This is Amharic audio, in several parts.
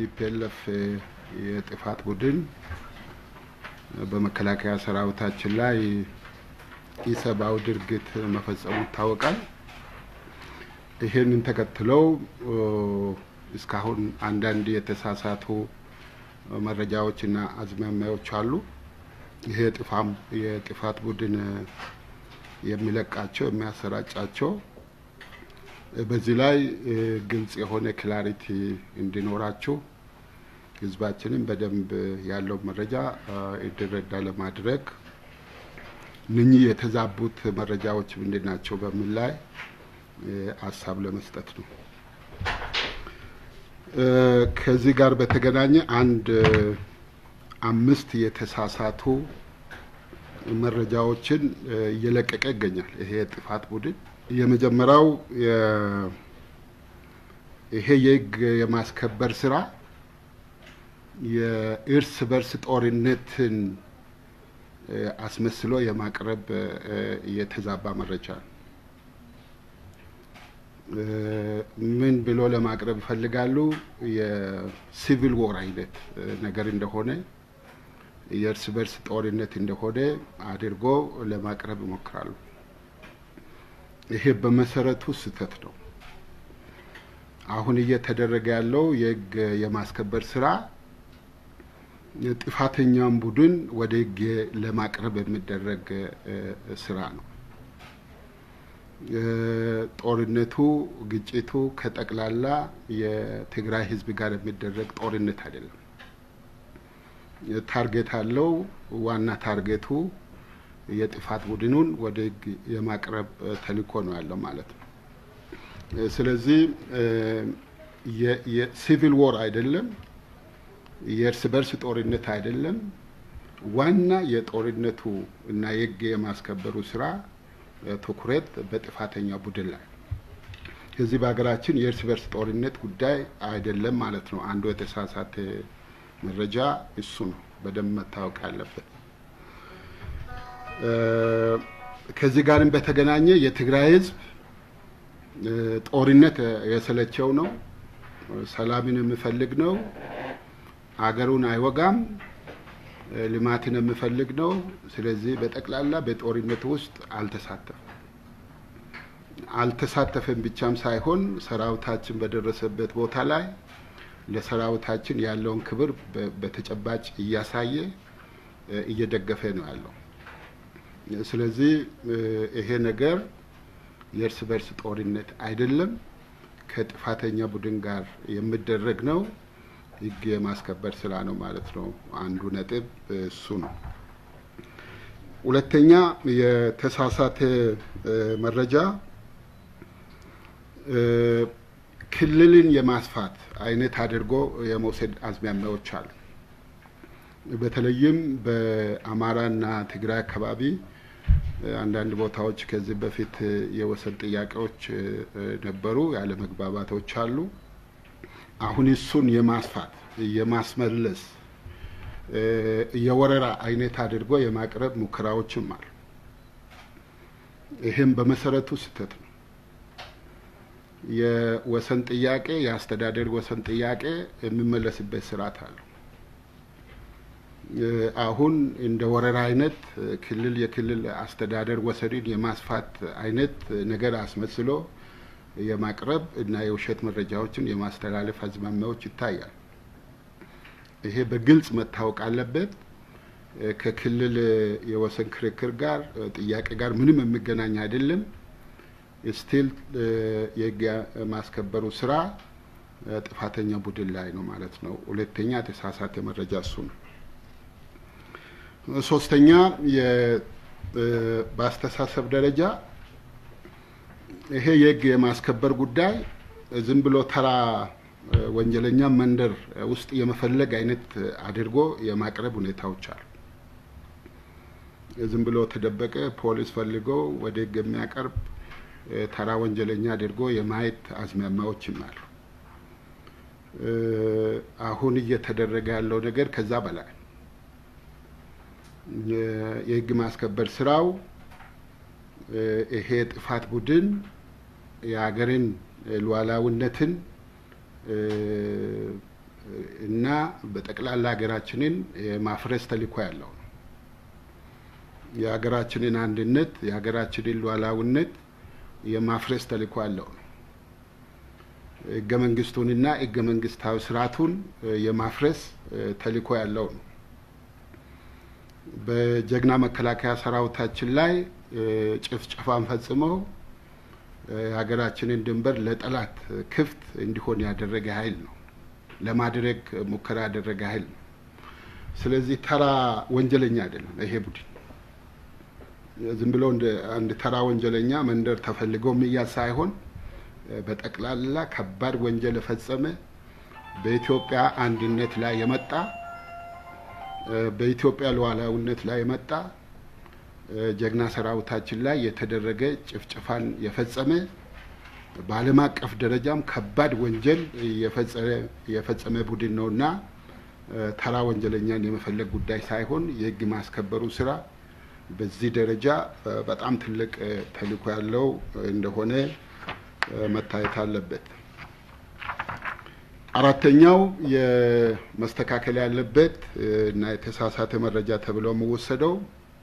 የቲፒኤልኤፍ የጥፋት ቡድን በመከላከያ ሰራዊታችን ላይ ኢሰብአዊ ድርጊት መፈጸሙ ይታወቃል። ይህንን ተከትለው እስካሁን አንዳንድ የተሳሳቱ መረጃዎችና አዝማሚያዎች አሉ። ይሄ ጥፋም የጥፋት ቡድን የሚለቃቸው የሚያሰራጫቸው በዚህ ላይ ግልጽ የሆነ ክላሪቲ እንዲኖራችሁ ህዝባችንም በደንብ ያለው መረጃ እንዲረዳ ለማድረግ እነኚህ የተዛቡት መረጃዎች ምንድን ናቸው በሚል ላይ ሀሳብ ለመስጠት ነው። ከዚህ ጋር በተገናኘ አንድ አምስት የተሳሳቱ መረጃዎችን እየለቀቀ ይገኛል። ይሄ የጥፋት ቡድን የመጀመሪያው ይሄ የህግ የማስከበር ስራ የእርስ በርስ ጦርነትን አስመስሎ የማቅረብ የተዛባ መረጃ ነው። ምን ብሎ ለማቅረብ ይፈልጋሉ? የሲቪል ዎር አይነት ነገር እንደሆነ የእርስ በርስ ጦርነት እንደሆነ አድርጎ ለማቅረብ ይሞክራሉ። ይሄ በመሰረቱ ስህተት ነው። አሁን እየተደረገ ያለው የህግ የማስከበር ስራ ጥፋተኛውን ቡድን ወደ ህግ ለማቅረብ የሚደረግ ስራ ነው። ጦርነቱ፣ ግጭቱ ከጠቅላላ የትግራይ ህዝብ ጋር የሚደረግ ጦርነት አይደለም። ታርጌት አለው። ዋና ታርጌቱ የጥፋት ቡድኑን ወደ ህግ የማቅረብ ተልእኮ ነው ያለው ማለት ነው። ስለዚህ የሲቪል ዎር አይደለም፣ የእርስ በርስ ጦርነት አይደለም። ዋና የጦርነቱ እና የህግ የማስከበሩ ስራ ትኩረት በጥፋተኛ ቡድን ላይ ከዚህ በሀገራችን የእርስ በርስ ጦርነት ጉዳይ አይደለም ማለት ነው። አንዱ የተሳሳተ መረጃ እሱ ነው፣ በደንብ መታወቅ ያለበት። ከዚህ ጋርም በተገናኘ የትግራይ ህዝብ ጦርነት የሰለቸው ነው፣ ሰላምን የሚፈልግ ነው፣ አገሩን አይወጋም፣ ልማትን የሚፈልግ ነው። ስለዚህ በጠቅላላ በጦርነት ውስጥ አልተሳተፈም። አልተሳተፈም ብቻም ሳይሆን ሰራዊታችን በደረሰበት ቦታ ላይ ለሰራዊታችን ያለውን ክብር በተጨባጭ እያሳየ እየደገፈ ነው ያለው። ስለዚህ ይሄ ነገር የእርስ በርስ ጦርነት አይደለም፣ ከጥፋተኛ ቡድን ጋር የሚደረግ ነው። ህግ የማስከበር ስራ ነው ማለት ነው። አንዱ ነጥብ እሱ ነው። ሁለተኛ የተሳሳተ መረጃ ክልልን የማስፋት አይነት አድርጎ የመውሰድ አዝማሚያዎች አሉ። በተለይም በአማራና ትግራይ አካባቢ አንዳንድ ቦታዎች ከዚህ በፊት የወሰን ጥያቄዎች ነበሩ፣ ያለ መግባባቶች አሉ። አሁን እሱን የማስፋት የማስመለስ የወረራ አይነት አድርጎ የማቅረብ ሙከራዎችም አሉ። ይህም በመሰረቱ ስህተት ነው። የወሰን ጥያቄ የአስተዳደር ወሰን ጥያቄ የሚመለስበት ስርዓት አለው። አሁን እንደ ወረራ አይነት ክልል የክልል አስተዳደር ወሰንን የማስፋት አይነት ነገር አስመስሎ የማቅረብ እና የውሸት መረጃዎችን የማስተላለፍ አዝማሚያዎች ይታያል። ይሄ በግልጽ መታወቅ አለበት። ከክልል የወሰን ክርክር ጋር ጥያቄ ጋር ምንም የሚገናኝ አይደለም። ስቲል የህግ ማስከበሩ ስራ ጥፋተኛ ቡድን ላይ ነው ማለት ነው። ሁለተኛ የተሳሳተ መረጃ እሱ ነው። ሶስተኛ በአስተሳሰብ ደረጃ ይሄ የህግ የማስከበር ጉዳይ ዝም ብሎ ተራ ወንጀለኛ መንደር ውስጥ የመፈለግ አይነት አድርጎ የማቅረብ ሁኔታዎች አሉ። ዝም ብሎ ተደበቀ ፖሊስ ፈልገው ወደ ህግ የሚያቀርብ ተራ ወንጀለኛ አድርጎ የማየት አዝማሚያዎችም አሉ። አሁን እየተደረገ ያለው ነገር ከዛ በላይ የህግ ማስከበር ስራው ይሄ ጥፋት ቡድን የሀገርን ሉዓላዊነትን እና በጠቅላላ ሀገራችንን የማፍረስ ተልዕኮ ያለው ነው። የሀገራችንን አንድነት የሀገራችንን ሉዓላዊነት የማፍረስ ተልዕኮ ያለው ነው። ህገ መንግስቱንና ህገ መንግስታዊ ስርዓቱን የማፍረስ ተልዕኮ ያለው ነው። በጀግና መከላከያ ሰራዊታችን ላይ ጭፍጨፋን ፈጽመው የሀገራችንን ድንበር ለጠላት ክፍት እንዲሆን ያደረገ ኃይል ነው። ለማድረግ ሙከራ ያደረገ ኃይል ነው። ስለዚህ ተራ ወንጀለኛ አይደለም ይሄ ቡድን። ዝም ብሎ እንደ አንድ ተራ ወንጀለኛ መንደር ተፈልጎ የሚያዝ ሳይሆን በጠቅላላ ከባድ ወንጀል የፈጸመ በኢትዮጵያ አንድነት ላይ የመጣ በኢትዮጵያ ሉዓላዊነት ላይ የመጣ ጀግና ሰራዊታችን ላይ የተደረገ ጭፍጨፋን የፈጸመ በዓለም አቀፍ ደረጃም ከባድ ወንጀል የፈጸመ ቡድን ነው እና ተራ ወንጀለኛን የመፈለግ ጉዳይ ሳይሆን የህግ ማስከበሩ ስራ በዚህ ደረጃ በጣም ትልቅ ተልዕኮ ያለው እንደሆነ መታየት አለበት። አራተኛው የመስተካከል ያለበት እና የተሳሳተ መረጃ ተብሎ የሚወሰደው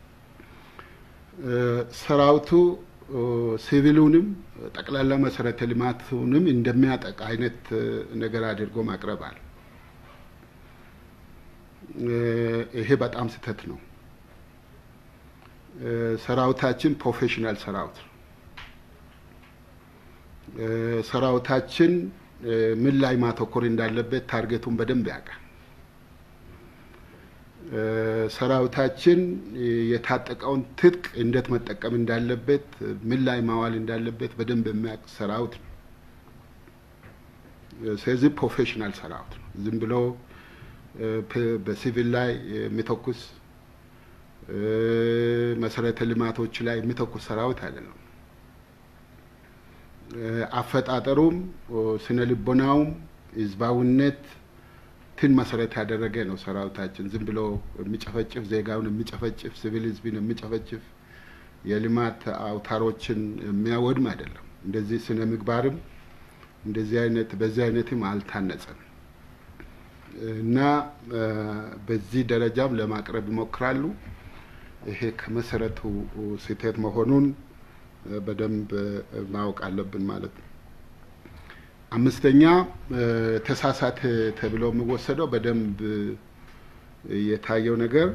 ሰራዊቱ ሲቪሉንም ጠቅላላ መሰረተ ልማቱንም እንደሚያጠቃ አይነት ነገር አድርጎ ማቅረባል። ይሄ በጣም ስህተት ነው። ሰራዊታችን ፕሮፌሽናል ሰራዊት ነው። ሰራዊታችን ምን ላይ ማተኮር እንዳለበት ታርጌቱን በደንብ ያውቃል። ሰራዊታችን የታጠቀውን ትጥቅ እንዴት መጠቀም እንዳለበት፣ ምን ላይ ማዋል እንዳለበት በደንብ የሚያውቅ ሰራዊት ነው። ስለዚህ ፕሮፌሽናል ሰራዊት ነው። ዝም ብሎ በሲቪል ላይ የሚተኩስ መሰረተ ልማቶች ላይ የሚተኩስ ሰራዊት አይደለም። አፈጣጠሩም ስነ ልቦናውም ህዝባዊነት ትን መሰረት ያደረገ ነው። ሰራዊታችን ዝም ብሎ የሚጨፈጭፍ ዜጋውን የሚጨፈጭፍ ሲቪል ህዝብን የሚጨፈጭፍ የልማት አውታሮችን የሚያወድም አይደለም። እንደዚህ ስነ ምግባርም እንደዚህ አይነት በዚህ አይነትም አልታነጸም እና በዚህ ደረጃም ለማቅረብ ይሞክራሉ። ይሄ ከመሰረቱ ስህተት መሆኑን በደንብ ማወቅ አለብን ማለት ነው። አምስተኛ ተሳሳተ ተብሎ የሚወሰደው በደንብ የታየው ነገር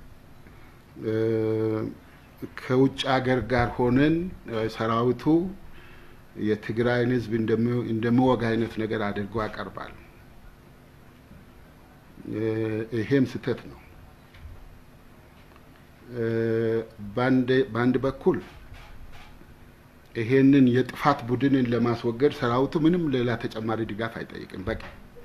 ከውጭ ሀገር ጋር ሆነን ሰራዊቱ የትግራይን ህዝብ እንደሚወጋ አይነት ነገር አድርጎ ያቀርባል። ይሄም ስህተት ነው። በአንድ በኩል ይሄንን የጥፋት ቡድንን ለማስወገድ ሰራዊቱ ምንም ሌላ ተጨማሪ ድጋፍ አይጠይቅም። በቂ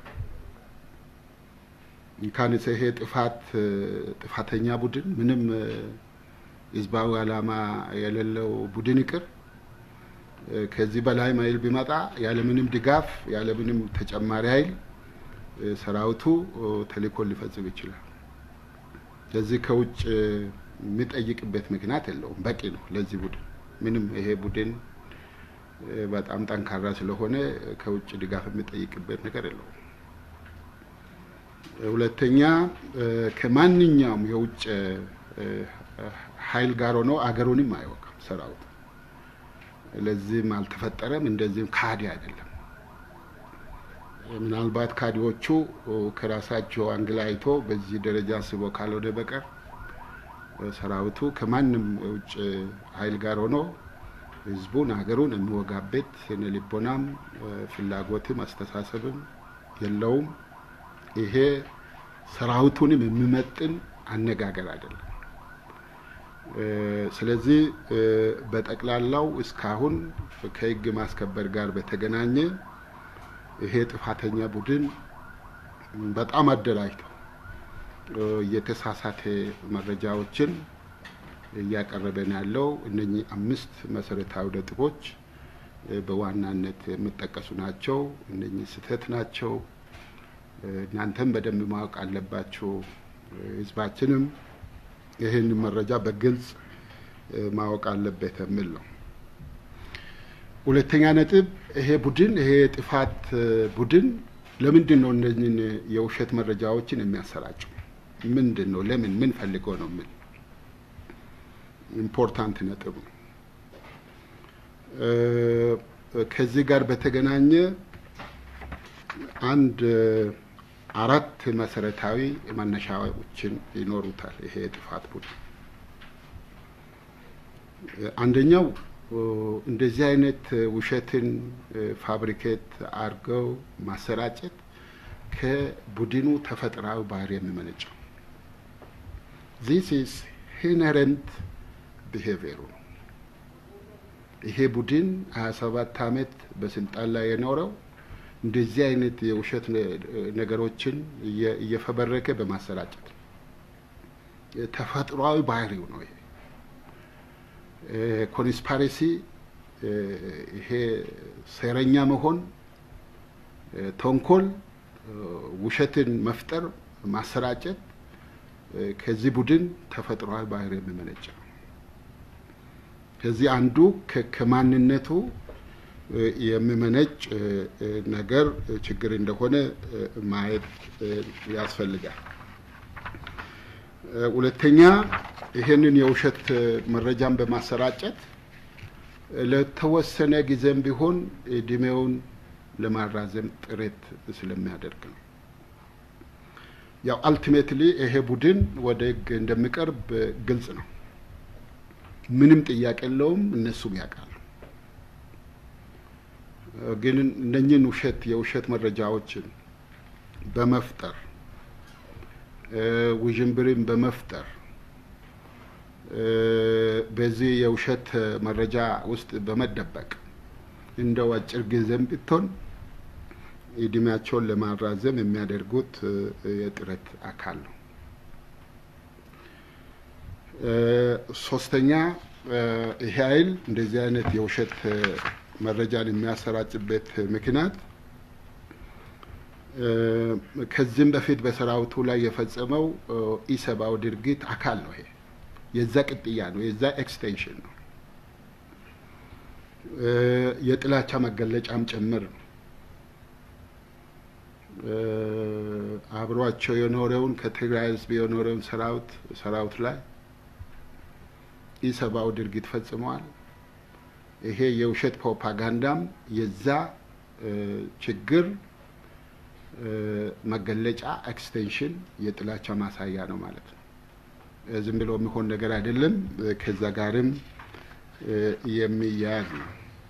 እንኳንስ ይሄ ጥፋት ጥፋተኛ ቡድን ምንም ህዝባዊ ዓላማ የሌለው ቡድን ይቅር ከዚህ በላይ ኃይል ቢመጣ ያለምንም ድጋፍ ያለምንም ተጨማሪ ኃይል ሰራዊቱ ተልዕኮን ሊፈጽም ይችላል። ስለዚህ ከውጭ የሚጠይቅበት ምክንያት የለውም። በቂ ነው ለዚህ ቡድን ምንም ይሄ ቡድን በጣም ጠንካራ ስለሆነ ከውጭ ድጋፍ የሚጠይቅበት ነገር የለውም። ሁለተኛ ከማንኛውም የውጭ ኃይል ጋር ሆኖ አገሩንም አይወቃም ሰራዊቱ። ለዚህም አልተፈጠረም። እንደዚህም ካዲ አይደለም። ምናልባት ካዲዎቹ ከራሳቸው አንግል አይቶ በዚህ ደረጃ አስቦ ካልሆነ በቀር ሰራዊቱ ከማንም የውጭ ኃይል ጋር ሆኖ ህዝቡን ሀገሩን የሚወጋበት ስነ ልቦናም ፍላጎትም አስተሳሰብም የለውም። ይሄ ሰራዊቱንም የሚመጥን አነጋገር አይደለም። ስለዚህ በጠቅላላው እስካሁን ከህግ ማስከበር ጋር በተገናኘ ይሄ ጥፋተኛ ቡድን በጣም አደራጅተው የተሳሳተ መረጃዎችን እያቀረበ ነው ያለው። እነኚህ አምስት መሰረታዊ ነጥቦች በዋናነት የሚጠቀሱ ናቸው። እነኚህ ስህተት ናቸው። እናንተም በደንብ ማወቅ አለባችሁ። ህዝባችንም ይህን መረጃ በግልጽ ማወቅ አለበት የሚል ነው። ሁለተኛ ነጥብ ይሄ ቡድን ይሄ የጥፋት ቡድን ለምንድን ነው እነዚህን የውሸት መረጃዎችን የሚያሰራጩ? ምንድን ነው? ለምን? ምን ፈልገው ነው? ምን ኢምፖርታንት ነጥብ ነው። ከዚህ ጋር በተገናኘ አንድ አራት መሰረታዊ መነሻዎችን ይኖሩታል ይሄ የጥፋት ቡድን። አንደኛው እንደዚህ አይነት ውሸትን ፋብሪኬት አድርገው ማሰራጨት ከቡድኑ ተፈጥሯዊ ባህሪ የሚመነጨው ዚስ ኢዝ ኢንሄረንት ቢሄቪየሩ ነው። ይሄ ቡድን ሀያ ሰባት አመት በስልጣን ላይ የኖረው እንደዚህ አይነት የውሸት ነገሮችን እየፈበረከ በማሰራጨት ተፈጥሯዊ ባህሪው ነው። ይሄ ኮንስፓሬሲ፣ ይሄ ሴረኛ መሆን፣ ተንኮል፣ ውሸትን መፍጠር፣ ማሰራጨት ከዚህ ቡድን ተፈጥሯዊ ባህሪ የሚመነጭ ነው። ከዚህ አንዱ ከማንነቱ የሚመነጭ ነገር ችግር እንደሆነ ማየት ያስፈልጋል። ሁለተኛ ይሄንን የውሸት መረጃን በማሰራጨት ለተወሰነ ጊዜም ቢሆን እድሜውን ለማራዘም ጥረት ስለሚያደርግ ነው። ያው አልቲሜትሊ ይሄ ቡድን ወደ ሕግ እንደሚቀርብ ግልጽ ነው። ምንም ጥያቄ የለውም። እነሱም ያውቃሉ። ግን እነኝህን ውሸት የውሸት መረጃዎችን በመፍጠር ውዥንብርን በመፍጠር በዚህ የውሸት መረጃ ውስጥ በመደበቅ እንደው አጭር ጊዜም ብትሆን እድሜያቸውን ለማራዘም የሚያደርጉት የጥረት አካል ነው። ሶስተኛ ይሄ ኃይል እንደዚህ አይነት የውሸት መረጃን የሚያሰራጭበት ምክንያት ከዚህም በፊት በሰራዊቱ ላይ የፈጸመው ኢሰብአዊ ድርጊት አካል ነው። ይሄ የዛ ቅጥያ ነው፣ የዛ ኤክስቴንሽን ነው፣ የጥላቻ መገለጫም ጭምር ነው። አብሯቸው የኖረውን ከትግራይ ሕዝብ የኖረውን ሰራዊት ሰራዊት ላይ ኢሰብአዊ ድርጊት ፈጽመዋል። ይሄ የውሸት ፕሮፓጋንዳም የዛ ችግር መገለጫ ኤክስቴንሽን፣ የጥላቻ ማሳያ ነው ማለት ነው። ዝም ብሎ የሚሆን ነገር አይደለም። ከዛ ጋርም የሚያያዝ ነው።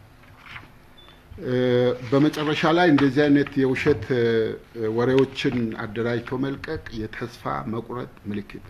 በመጨረሻ ላይ እንደዚህ አይነት የውሸት ወሬዎችን አደራጅቶ መልቀቅ የተስፋ መቁረጥ ምልክት፣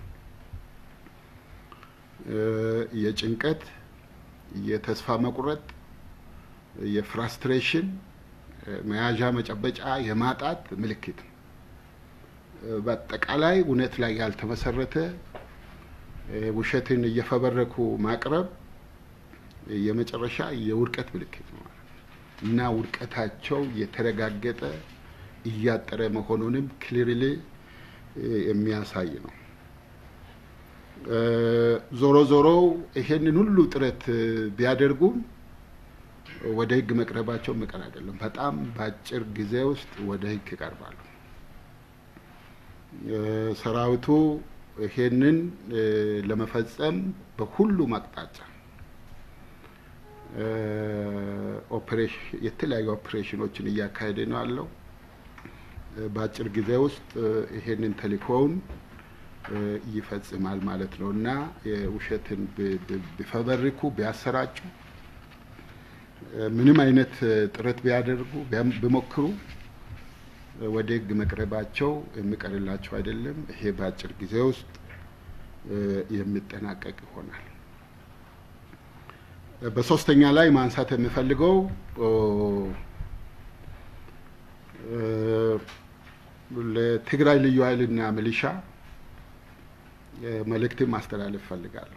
የጭንቀት፣ የተስፋ መቁረጥ፣ የፍራስትሬሽን መያዣ መጨበጫ የማጣት ምልክት ነው። በአጠቃላይ እውነት ላይ ያልተመሰረተ ውሸትን እየፈበረኩ ማቅረብ የመጨረሻ የውድቀት ምልክት ነው ማለት ነው እና ውድቀታቸው የተረጋገጠ እያጠረ መሆኑንም ክሊርሊ የሚያሳይ ነው። ዞሮ ዞሮ ይሄንን ሁሉ ጥረት ቢያደርጉም ወደ ሕግ መቅረባቸው የሚቀር አይደለም። በጣም በአጭር ጊዜ ውስጥ ወደ ሕግ ይቀርባሉ። ሰራዊቱ ይሄንን ለመፈጸም በሁሉም አቅጣጫ የተለያዩ ኦፕሬሽኖችን እያካሄደ ነው ያለው። በአጭር ጊዜ ውስጥ ይሄንን ተልእኮውን ይፈጽማል ማለት ነው እና የውሸትን ቢፈበርኩ ቢያሰራጩ ምንም አይነት ጥረት ቢያደርጉ ቢሞክሩ ወደ ህግ መቅረባቸው የሚቀርላቸው አይደለም። ይሄ በአጭር ጊዜ ውስጥ የሚጠናቀቅ ይሆናል። በሶስተኛ ላይ ማንሳት የሚፈልገው ለትግራይ ልዩ ኃይልና ሚሊሻ መልእክትን ማስተላለፍ እፈልጋለሁ።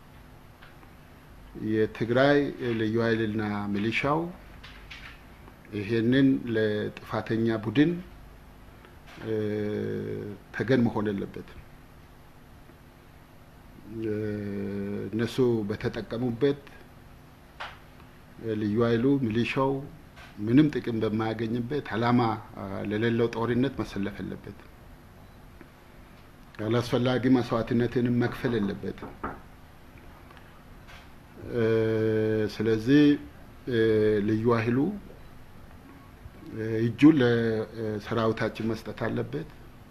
የትግራይ ልዩ ኃይልና ሚሊሻው ይሄንን ለጥፋተኛ ቡድን ተገን መሆን የለበትም። እነሱ በተጠቀሙበት ልዩ ኃይሉ ሚሊሻው ምንም ጥቅም በማያገኝበት ዓላማ ለሌለው ጦርነት መሰለፍ የለበትም። ያላስፈላጊ መስዋዕትነትንም መክፈል የለበትም። ስለዚህ ልዩ ኃይሉ እጁን ለሰራዊታችን መስጠት አለበት።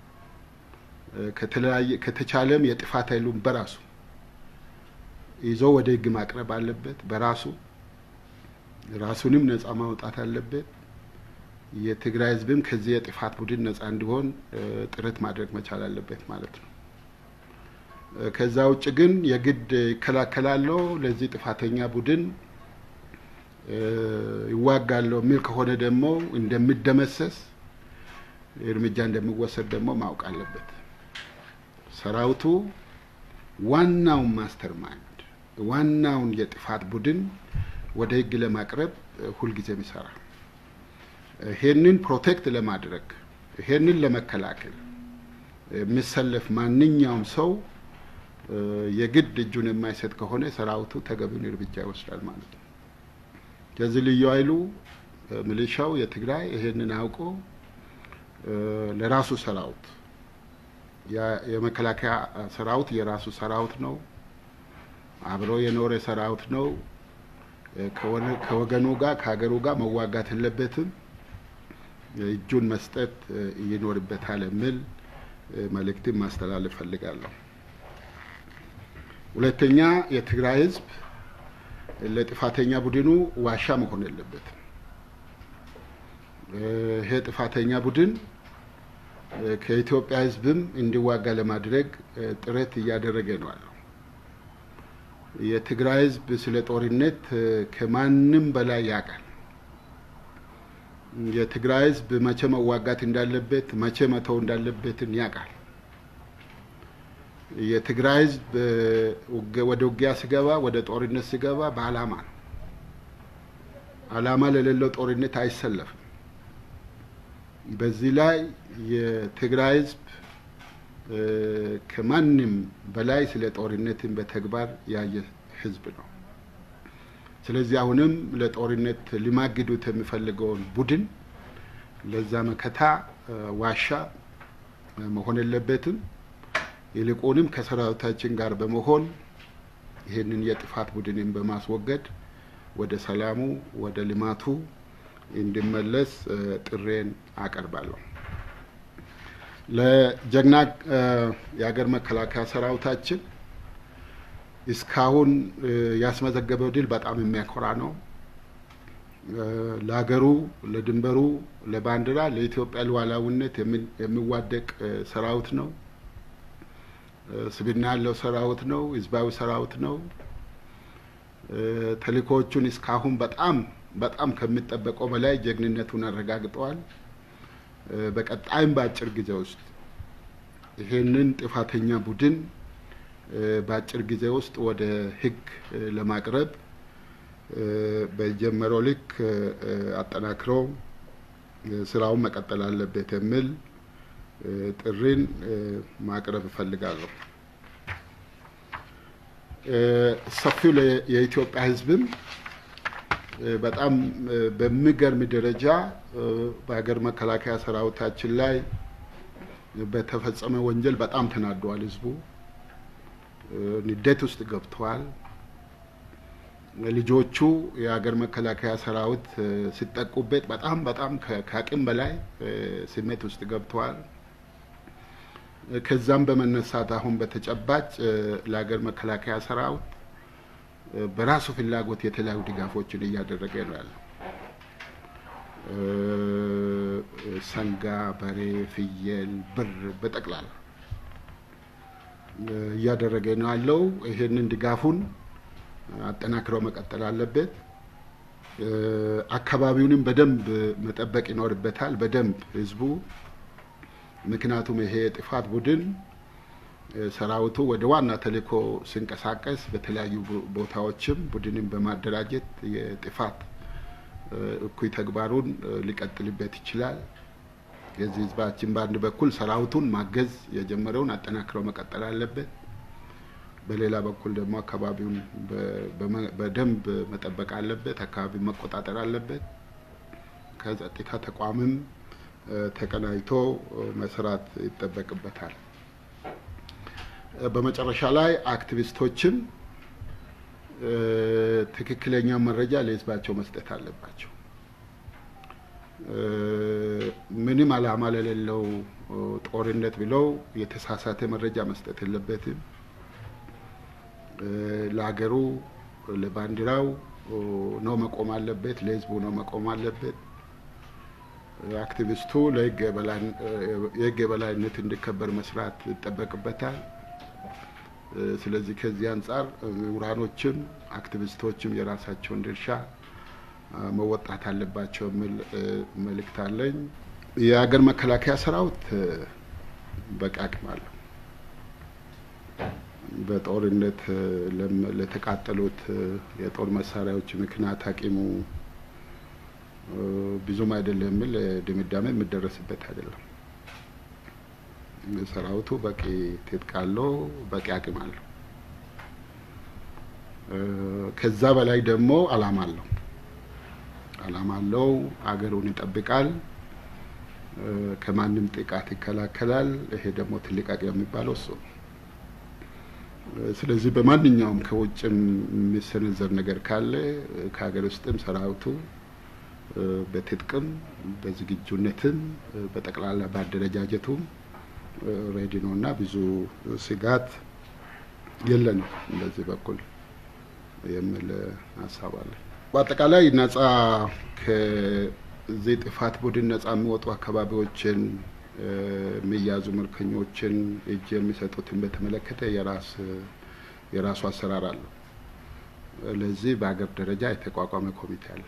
ከተለያየ ከተቻለም የጥፋት ኃይሉን በራሱ ይዞ ወደ ሕግ ማቅረብ አለበት። በራሱ ራሱንም ነጻ ማውጣት አለበት። የትግራይ ሕዝብም ከዚህ የጥፋት ቡድን ነጻ እንዲሆን ጥረት ማድረግ መቻል አለበት ማለት ነው። ከዛ ውጭ ግን የግድ ይከላከላለሁ ለዚህ ጥፋተኛ ቡድን ይዋጋለሁ የሚል ከሆነ ደግሞ እንደሚደመሰስ እርምጃ እንደሚወሰድ ደግሞ ማወቅ አለበት። ሰራዊቱ ዋናውን ማስተር ማይንድ ዋናውን የጥፋት ቡድን ወደ ህግ ለማቅረብ ሁልጊዜም ይሰራል። ይሄንን ፕሮቴክት ለማድረግ ይሄንን ለመከላከል የሚሰለፍ ማንኛውም ሰው የግድ እጁን የማይሰጥ ከሆነ ሰራዊቱ ተገቢውን እርምጃ ይወስዳል ማለት ነው። ከዚህ ልዩ ኃይሉ ሚሊሻው የትግራይ ይሄንን አውቆ ለራሱ ሰራዊት የመከላከያ ሰራዊት የራሱ ሰራዊት ነው። አብሮ የኖረ ሰራዊት ነው። ከወገኑ ጋር ከሀገሩ ጋር መዋጋት የለበትም። እጁን መስጠት ይኖርበታል የሚል መልእክትን ማስተላለፍ ፈልጋለሁ። ሁለተኛ የትግራይ ህዝብ ለጥፋተኛ ቡድኑ ዋሻ መሆን የለበትም። ይሄ ጥፋተኛ ቡድን ከኢትዮጵያ ህዝብም እንዲዋጋ ለማድረግ ጥረት እያደረገ ነው ያለው። የትግራይ ህዝብ ስለ ጦርነት ከማንም በላይ ያውቃል። የትግራይ ህዝብ መቼ መዋጋት እንዳለበት፣ መቼ መተው እንዳለበትን ያውቃል። የትግራይ ህዝብ ወደ ውጊያ ሲገባ፣ ወደ ጦርነት ሲገባ በዓላማ ነው። ዓላማ ለሌለው ጦርነት አይሰለፍም። በዚህ ላይ የትግራይ ህዝብ ከማንም በላይ ስለ ጦርነትን በተግባር ያየ ህዝብ ነው። ስለዚህ አሁንም ለጦርነት ሊማግዱት የሚፈልገውን ቡድን ለዛ መከታ ዋሻ መሆን የለበትም። ይልቁንም ከሰራዊታችን ጋር በመሆን ይህንን የጥፋት ቡድንን በማስወገድ ወደ ሰላሙ ወደ ልማቱ እንዲመለስ ጥሬን አቀርባለሁ። ለጀግና የሀገር መከላከያ ሰራዊታችን እስካሁን ያስመዘገበው ድል በጣም የሚያኮራ ነው። ለሀገሩ፣ ለድንበሩ፣ ለባንዲራ፣ ለኢትዮጵያ ሉዓላዊነት የሚዋደቅ ሰራዊት ነው። ስብና ያለው ሰራዊት ነው። ህዝባዊ ሰራዊት ነው። ተልእኮዎቹን እስካሁን በጣም በጣም ከሚጠበቀው በላይ ጀግንነቱን አረጋግጠዋል። በቀጣይም በአጭር ጊዜ ውስጥ ይሄንን ጥፋተኛ ቡድን በአጭር ጊዜ ውስጥ ወደ ህግ ለማቅረብ በጀመረው ልክ አጠናክሮ ስራውን መቀጠል አለበት የሚል ጥሪን ማቅረብ እፈልጋለሁ። ሰፊው የኢትዮጵያ ህዝብም በጣም በሚገርም ደረጃ በሀገር መከላከያ ሰራዊታችን ላይ በተፈጸመ ወንጀል በጣም ተናደዋል። ህዝቡ ንዴት ውስጥ ገብተዋል። ልጆቹ የሀገር መከላከያ ሰራዊት ሲጠቁበት በጣም በጣም ከአቅም በላይ ስሜት ውስጥ ገብተዋል። ከዛም በመነሳት አሁን በተጨባጭ ለሀገር መከላከያ ሰራዊት በራሱ ፍላጎት የተለያዩ ድጋፎችን እያደረገ ነው ያለው። ሰንጋ፣ በሬ፣ ፍየል፣ ብር በጠቅላላ እያደረገ ነው ያለው። ይሄንን ድጋፉን አጠናክረው መቀጠል አለበት። አካባቢውንም በደንብ መጠበቅ ይኖርበታል። በደንብ ህዝቡ ምክንያቱም ይሄ የጥፋት ቡድን ሰራዊቱ ወደ ዋና ተልእኮ ሲንቀሳቀስ በተለያዩ ቦታዎችም ቡድንን በማደራጀት የጥፋት እኩይ ተግባሩን ሊቀጥልበት ይችላል። የዚህ ህዝባችን በአንድ በኩል ሰራዊቱን ማገዝ የጀመረውን አጠናክረው መቀጠል አለበት። በሌላ በኩል ደግሞ አካባቢውን በደንብ መጠበቅ አለበት። አካባቢውን መቆጣጠር አለበት። ከጸጥታ ተቋምም ተቀናጅቶ መስራት ይጠበቅበታል። በመጨረሻ ላይ አክቲቪስቶችም ትክክለኛ መረጃ ለህዝባቸው መስጠት አለባቸው። ምንም ዓላማ ለሌለው ጦርነት ብለው የተሳሳተ መረጃ መስጠት የለበትም። ለሀገሩ ለባንዲራው ነው መቆም አለበት፣ ለህዝቡ ነው መቆም አለበት። አክቲቪስቱ የህግ የበላይነት እንዲከበር መስራት ይጠበቅበታል። ስለዚህ ከዚህ አንጻር ምሁራኖችም አክቲቪስቶችም የራሳቸውን ድርሻ መወጣት አለባቸው የሚል መልእክት አለኝ። የሀገር መከላከያ ሰራዊት በቂ አቅም አለው። በጦርነት ለተቃጠሉት የጦር መሳሪያዎች ምክንያት አቂሙ ብዙም አይደለም የሚል ድምዳሜ የሚደረስበት አይደለም። ሰራዊቱ በቂ ትጥቅ አለው፣ በቂ አቅም አለው። ከዛ በላይ ደግሞ አላማ አለው። አላማ አለው። አገሩን ይጠብቃል፣ ከማንም ጥቃት ይከላከላል። ይሄ ደግሞ ትልቅ አቅም የሚባለው እሱ ነው። ስለዚህ በማንኛውም ከውጭም የሚሰነዘር ነገር ካለ ከሀገር ውስጥም ሰራዊቱ በትጥቅም በዝግጁነትም በጠቅላላ በአደረጃጀቱም ሬዲ ነው እና ብዙ ስጋት የለንም በዚህ በኩል የሚል ሀሳብ አለ። በአጠቃላይ ነጻ ከዚህ ጥፋት ቡድን ነጻ የሚወጡ አካባቢዎችን የሚያዙ ምርኮኞችን እጅ የሚሰጡትን በተመለከተ የራስ የራሱ አሰራር አለው። ለዚህ በሀገር ደረጃ የተቋቋመ ኮሚቴ አለ።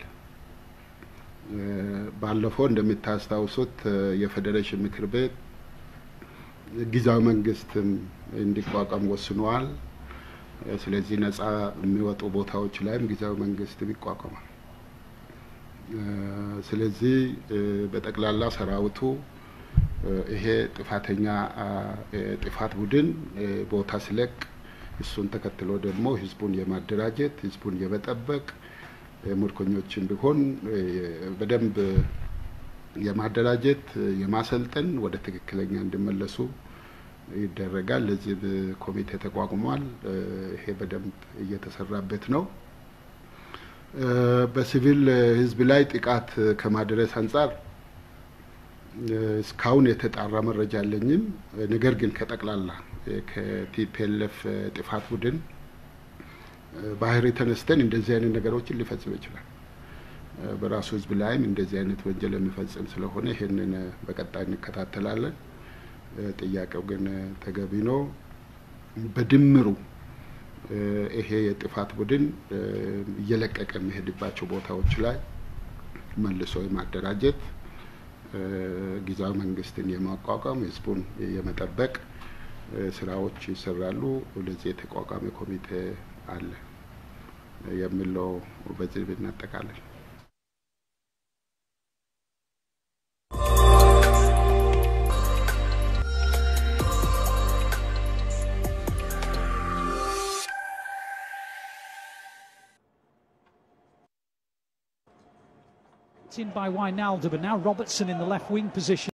ባለፈው እንደምታስታውሱት የፌዴሬሽን ምክር ቤት ጊዜያዊ መንግስትም እንዲቋቋም ወስነዋል። ስለዚህ ነጻ የሚወጡ ቦታዎች ላይም ጊዜያዊ መንግስትም ይቋቋማል። ስለዚህ በጠቅላላ ሰራዊቱ ይሄ ጥፋተኛ ጥፋት ቡድን ቦታ ሲለቅ እሱን ተከትሎ ደግሞ ህዝቡን የማደራጀት ህዝቡን የመጠበቅ ምርኮኞችን ቢሆን በደንብ የማደራጀት የማሰልጠን ወደ ትክክለኛ እንዲመለሱ ይደረጋል። ለዚህ ኮሚቴ ተቋቁሟል። ይሄ በደንብ እየተሰራበት ነው። በሲቪል ህዝብ ላይ ጥቃት ከማድረስ አንጻር እስካሁን የተጣራ መረጃ አለኝም። ነገር ግን ከጠቅላላ ከቲፒኤልኤፍ ጥፋት ቡድን ባህሪ ተነስተን እንደዚህ አይነት ነገሮችን ሊፈጽም ይችላል። በራሱ ህዝብ ላይም እንደዚህ አይነት ወንጀል የሚፈጽም ስለሆነ ይሄንን በቀጣይ እንከታተላለን። ጥያቄው ግን ተገቢ ነው። በድምሩ ይሄ የጥፋት ቡድን እየለቀቀ የሚሄድባቸው ቦታዎች ላይ መልሶ የማደራጀት ጊዜያዊ መንግስትን የማቋቋም ህዝቡን የመጠበቅ ስራዎች ይሰራሉ። ለዚህ የተቋቋመ ኮሚቴ አለ የሚለው በዚህ ብናጠቃለን። in by Wijnaldum and now Robertson in the left wing position.